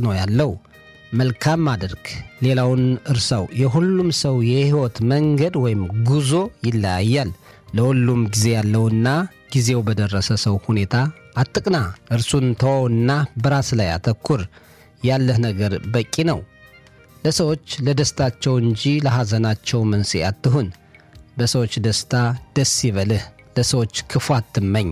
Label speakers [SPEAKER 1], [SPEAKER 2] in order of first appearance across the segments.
[SPEAKER 1] ነው ያለው። መልካም አድርግ፣ ሌላውን እርሳው። የሁሉም ሰው የሕይወት መንገድ ወይም ጉዞ ይለያያል። ለሁሉም ጊዜ ያለውና ጊዜው በደረሰ ሰው ሁኔታ አትቅና። እርሱን ተወውና በራስ ላይ አተኩር። ያለህ ነገር በቂ ነው። ለሰዎች ለደስታቸው እንጂ ለሐዘናቸው መንስኤ አትሁን። በሰዎች ደስታ ደስ ይበልህ፣ ለሰዎች ክፉ አትመኝ።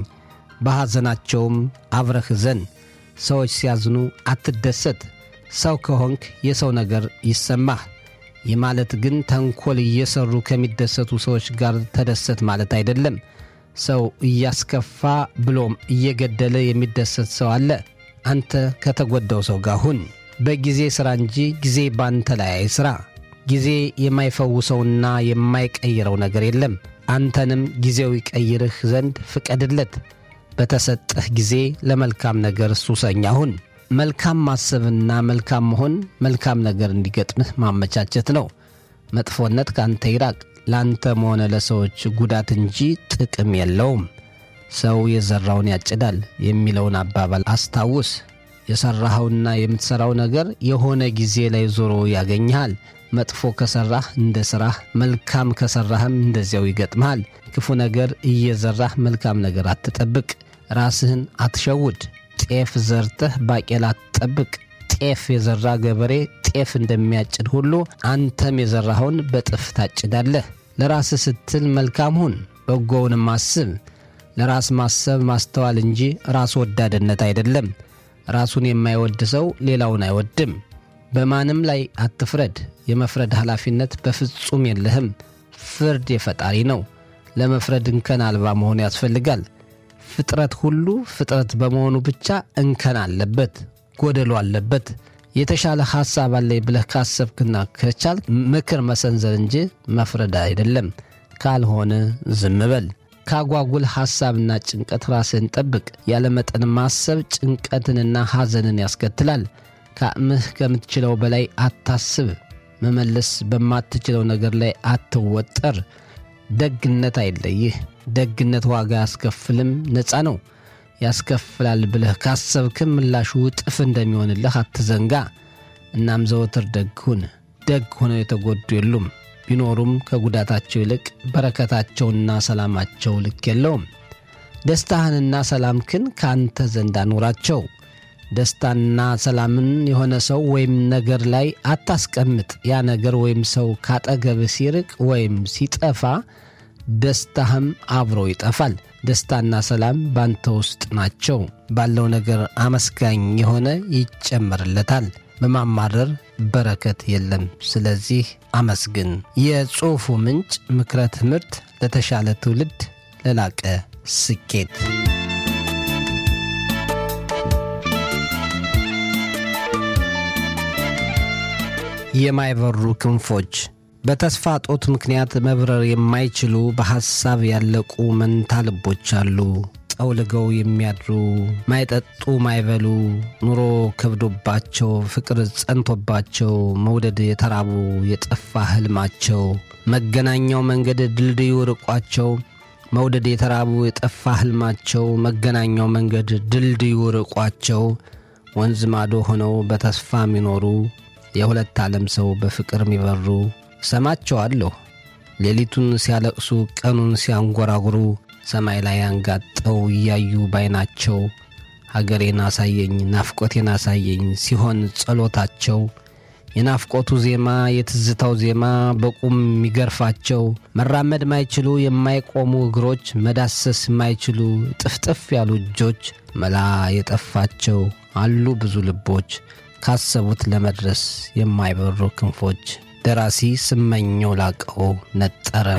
[SPEAKER 1] በሐዘናቸውም አብረህ ዘን። ሰዎች ሲያዝኑ አትደሰት። ሰው ከሆንክ የሰው ነገር ይሰማህ። ይህ ማለት ግን ተንኮል እየሠሩ ከሚደሰቱ ሰዎች ጋር ተደሰት ማለት አይደለም። ሰው እያስከፋ ብሎም እየገደለ የሚደሰት ሰው አለ። አንተ ከተጎዳው ሰው ጋር ሁን። በጊዜ ሥራ እንጂ ጊዜ ባንተ ላይ አይሥራ። ጊዜ የማይፈውሰውና የማይቀይረው ነገር የለም። አንተንም ጊዜው ይቀይርህ ዘንድ ፍቀድለት። በተሰጠህ ጊዜ ለመልካም ነገር ሱሰኛ ሁን። መልካም ማሰብና መልካም መሆን መልካም ነገር እንዲገጥምህ ማመቻቸት ነው። መጥፎነት ካንተ ይራቅ። ለአንተም ሆነ ለሰዎች ጉዳት እንጂ ጥቅም የለውም። ሰው የዘራውን ያጭዳል የሚለውን አባባል አስታውስ። የሠራኸውና የምትሠራው ነገር የሆነ ጊዜ ላይ ዞሮ ያገኝሃል። መጥፎ ከሠራህ እንደ ሥራህ፣ መልካም ከሠራህም እንደዚያው ይገጥምሃል። ክፉ ነገር እየዘራህ መልካም ነገር አትጠብቅ። ራስህን አትሸውድ። ጤፍ ዘርተህ ባቄላ አትጠብቅ። ጤፍ የዘራ ገበሬ ጤፍ እንደሚያጭድ ሁሉ አንተም የዘራኸውን በጥፍ ታጭዳለህ። ለራስህ ስትል መልካም ሁን፣ በጎውንም አስብ። ለራስ ማሰብ ማስተዋል እንጂ ራስ ወዳድነት አይደለም። ራሱን የማይወድ ሰው ሌላውን አይወድም። በማንም ላይ አትፍረድ። የመፍረድ ኃላፊነት በፍጹም የለህም። ፍርድ የፈጣሪ ነው። ለመፍረድ እንከን አልባ መሆን ያስፈልጋል። ፍጥረት ሁሉ ፍጥረት በመሆኑ ብቻ እንከን አለበት፣ ጎደሎ አለበት። የተሻለ ሐሳብ አለኝ ብለህ ካሰብክና ከቻል ምክር መሰንዘር እንጂ መፍረድ አይደለም። ካልሆነ ዝም በል። ካጓጉል ሐሳብና ጭንቀት ራስህን ጠብቅ። ያለ መጠን ማሰብ ጭንቀትንና ሐዘንን ያስከትላል። ከአቅምህ ከምትችለው በላይ አታስብ። መመለስ በማትችለው ነገር ላይ አትወጠር። ደግነት አይለይህ። ደግነት ዋጋ ያስከፍልም ነፃ ነው። ያስከፍላል ብለህ ካሰብክም ምላሹ እጥፍ እንደሚሆንልህ አትዘንጋ። እናም ዘወትር ደግ ሁን። ደግ ሆነው የተጎዱ የሉም። ቢኖሩም ከጉዳታቸው ይልቅ በረከታቸውና ሰላማቸው ልክ የለውም። ደስታህንና ሰላምክን ከአንተ ዘንድ አኑራቸው። ደስታና ሰላምን የሆነ ሰው ወይም ነገር ላይ አታስቀምጥ። ያ ነገር ወይም ሰው ካጠገብህ ሲርቅ ወይም ሲጠፋ ደስታህም አብሮ ይጠፋል። ደስታና ሰላም ባንተ ውስጥ ናቸው። ባለው ነገር አመስጋኝ የሆነ ይጨመርለታል። በማማረር በረከት የለም። ስለዚህ አመስግን። የጽሑፉ ምንጭ ምክረ ትምህርት ለተሻለ ትውልድ ለላቀ ስኬት የማይበሩ ክንፎች በተስፋ ጦት ምክንያት መብረር የማይችሉ በሐሳብ ያለቁ መንታ ልቦች አሉ። ጠውልገው የሚያድሩ ማይጠጡ ማይበሉ ኑሮ ከብዶባቸው ፍቅር ጸንቶባቸው መውደድ የተራቡ የጠፋ ሕልማቸው መገናኛው መንገድ ድልድዩ ርቋቸው መውደድ የተራቡ የጠፋ ሕልማቸው መገናኛው መንገድ ድልድዩ ርቋቸው ወንዝ ማዶ ሆነው በተስፋ የሚኖሩ የሁለት ዓለም ሰው በፍቅር የሚበሩ ሰማቸዋለሁ ሌሊቱን ሲያለቅሱ ቀኑን ሲያንጎራጉሩ ሰማይ ላይ አንጋጠው እያዩ ባይናቸው ሀገሬን አሳየኝ ናፍቆቴን አሳየኝ ሲሆን ጸሎታቸው የናፍቆቱ ዜማ የትዝታው ዜማ በቁም የሚገርፋቸው መራመድ ማይችሉ የማይቆሙ እግሮች መዳሰስ ማይችሉ ጥፍጥፍ ያሉ እጆች መላ የጠፋቸው አሉ ብዙ ልቦች ካሰቡት ለመድረስ የማይበሩ ክንፎች። ደራሲ ስመኘው ላቀው ነጠረ